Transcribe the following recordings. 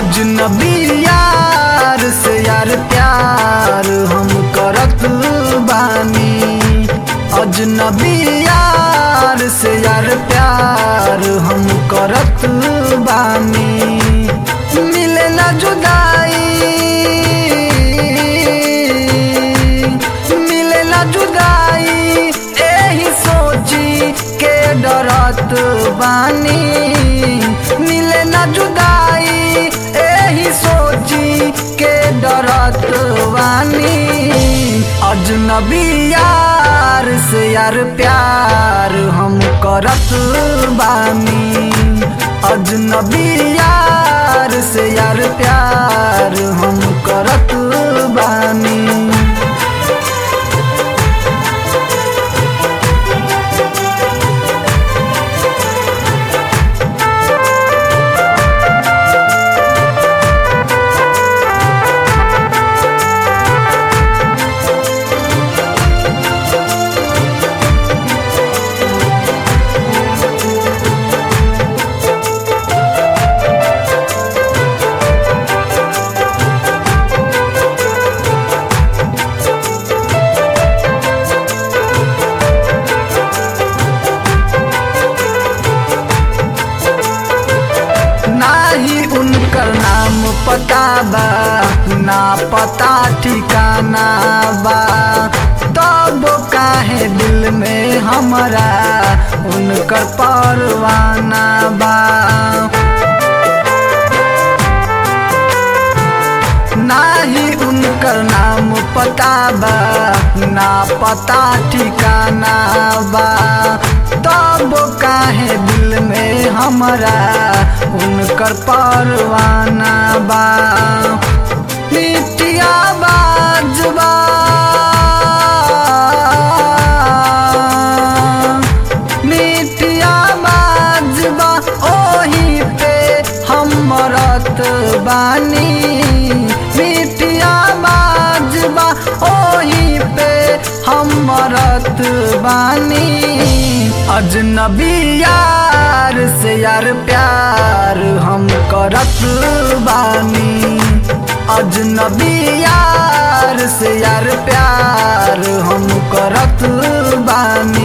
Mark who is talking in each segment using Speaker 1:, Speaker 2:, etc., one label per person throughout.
Speaker 1: अजनबी यार से यार प्यार हम करत बानी अजनबी यार से यार प्यार हम करत बानी मिले ना जुदाई मिले ना जुदाई एही सोची के डरत बानी मिले ना जुदाई एही सोची के डरत बानी अजनबी यार से यार प्यार हम करत बानी अजनबी यार से यार प्यार हम करत बानी नाही उनकर नाम पता बा ना पता ठिकाना बा तब काहे दिल में हमरा उनकर परवाना बा नाही उनकर नाम पता बा ना पता ठिकाना बा तब काहे दिल में हमरा उनकर परवाना बा मिटिया बाजबा मिटिया बाजबा ओही पे हम मरत बानी मिटिया बाजबा ओही पे हम मरत बानी अजनबी यार से यार प्यार हम करत बानी अजनबी यार से यार प्यार हम करत बानी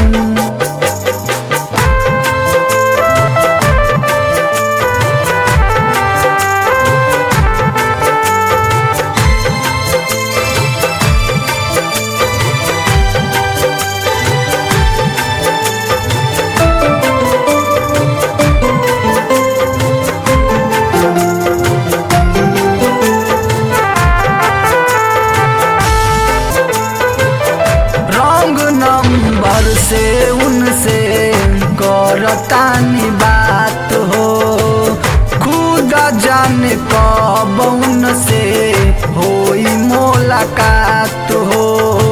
Speaker 1: रंग नंबर से उनसे करतानी बात हो खुद जाने कब उनसे होई मुलाकात हो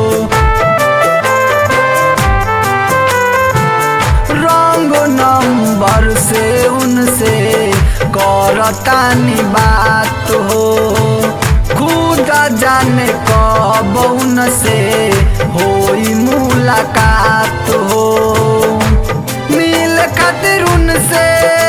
Speaker 1: रंग नंबर से उनसे करतानी बात हो खुद जाने कब उनसे होई मुलाकात हो मिल खातिर उनसे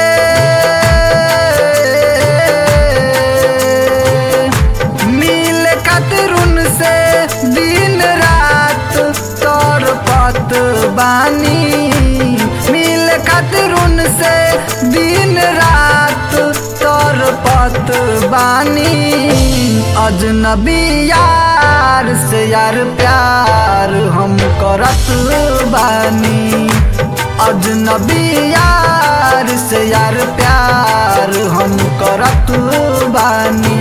Speaker 1: मिल खातिर उनसे दिन रात तोर पत बानी मिल खातिर उनसे दिन रात तोर पत बानी अजनबी यार से यार प्यार हम करत बानी अजनबी यार से यार प्यार हम करत बानी